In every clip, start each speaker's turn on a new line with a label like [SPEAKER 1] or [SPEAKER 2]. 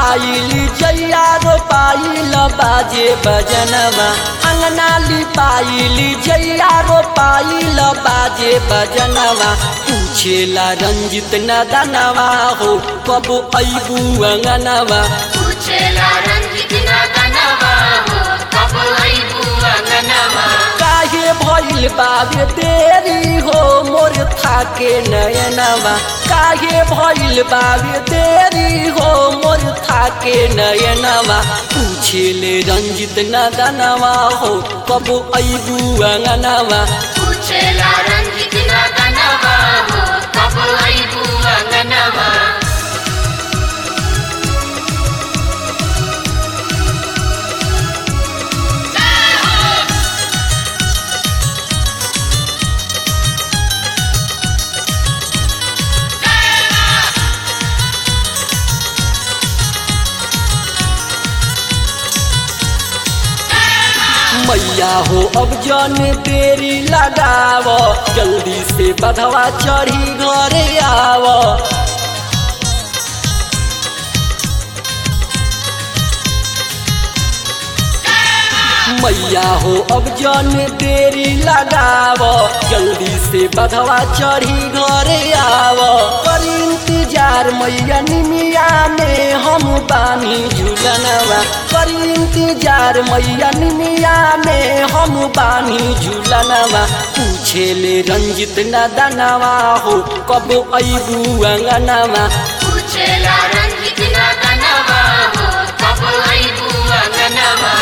[SPEAKER 1] लिपाइली जैया रोपाइल बाजे बजनवा अंगना लिपाइली जैया रोपाइल बाजे बजनवा पूछेला रंजित नदनवा हो कब अबू अंगनवा
[SPEAKER 2] पूछेला रंजित नदनवा हो कब अइबू अंगनवा
[SPEAKER 1] काहे भइल बाबे देरी हो मोर थाके नयनवा काहे भइल बाबे देरी हो मोर थाके नयनवा पूछेले रंजित नदनवा हो कब अबू अंगनवा
[SPEAKER 2] पूछेला रंजित नदनवा हो कब अइबू अंगनवा
[SPEAKER 1] मैया हो अब जन देरी लगाव जल्दी से बधवा चढ़ी घरे आव मैया हो अब जन देरी लगाव जल्दी से बधवा चढ़ी घरे आव कर इंतजार मैया निमिया में हम बानी झूलनवा कर इंतजार मैया निमिया में हम बानी झूलनवा पूछेले रंजित नदनवा हो कब अबू अंगनवा
[SPEAKER 2] पूछेला रंजित नदनवा हो कब अइबू अंगनवा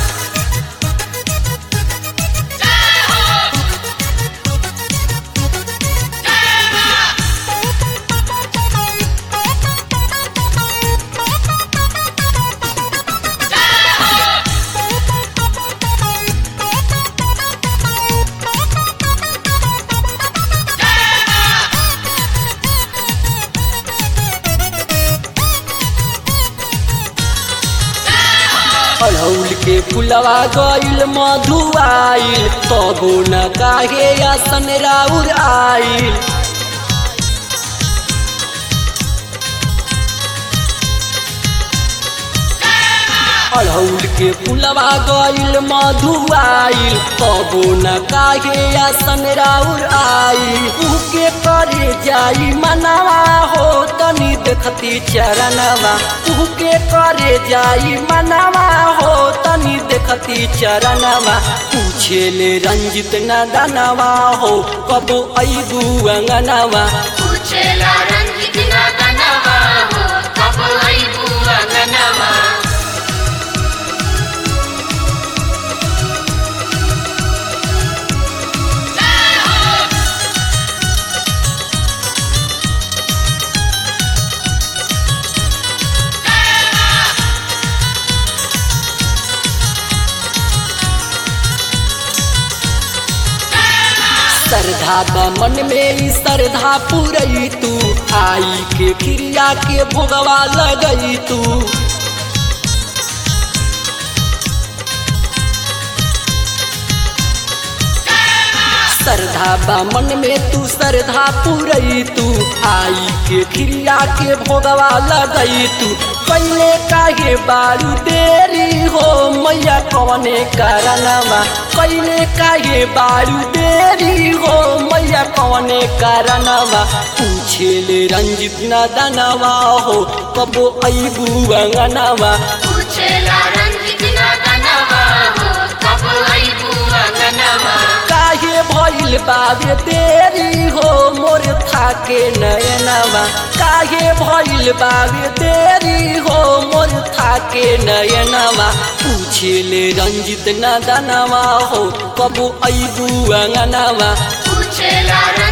[SPEAKER 1] अड़ौल के फुलवा गइल मधुआइल तबो न काहे आसन राउर आइल अड़ौल के फुलवा गइल मधुआइल तबो न काहे आसन राउर आइल उके करे जाई मनवा हो तनी देखती चरणवा उके करे जाई मनवा हो तनी देखती चरणवा पूछेले रंजित नदनवा हो कब अबू अंगनवा
[SPEAKER 2] पूछेला रंजित नदनवा हो कब अइबू अंगनवा
[SPEAKER 1] श्रद्धा बा मन में ई श्रद्धा पुरई तू आई के क्रिया के भोगवा लगई तू श्रद्धा बा मन में तू श्रद्धा पुरई तू आई के क्रिया के भोगवा लगई तू पहले काहे बारू देरी हो मैया कवने कारणवा पहले काहे बारू देरी हो मैया कवने कारणवा पूछेले रंजित नदनवा हो कबो अबू अंगनवा
[SPEAKER 2] पूछेला रंजित नदनवा हो कब अइबू अंगनवा
[SPEAKER 1] काहे भइल बाबे देरी हो मोर थाके नयनवा काहे भइल बाबे देरी हो मोर थाके नयनवा पूछेले रंजित नदनवा हो कबू अबू अंगनवा
[SPEAKER 2] पूछेला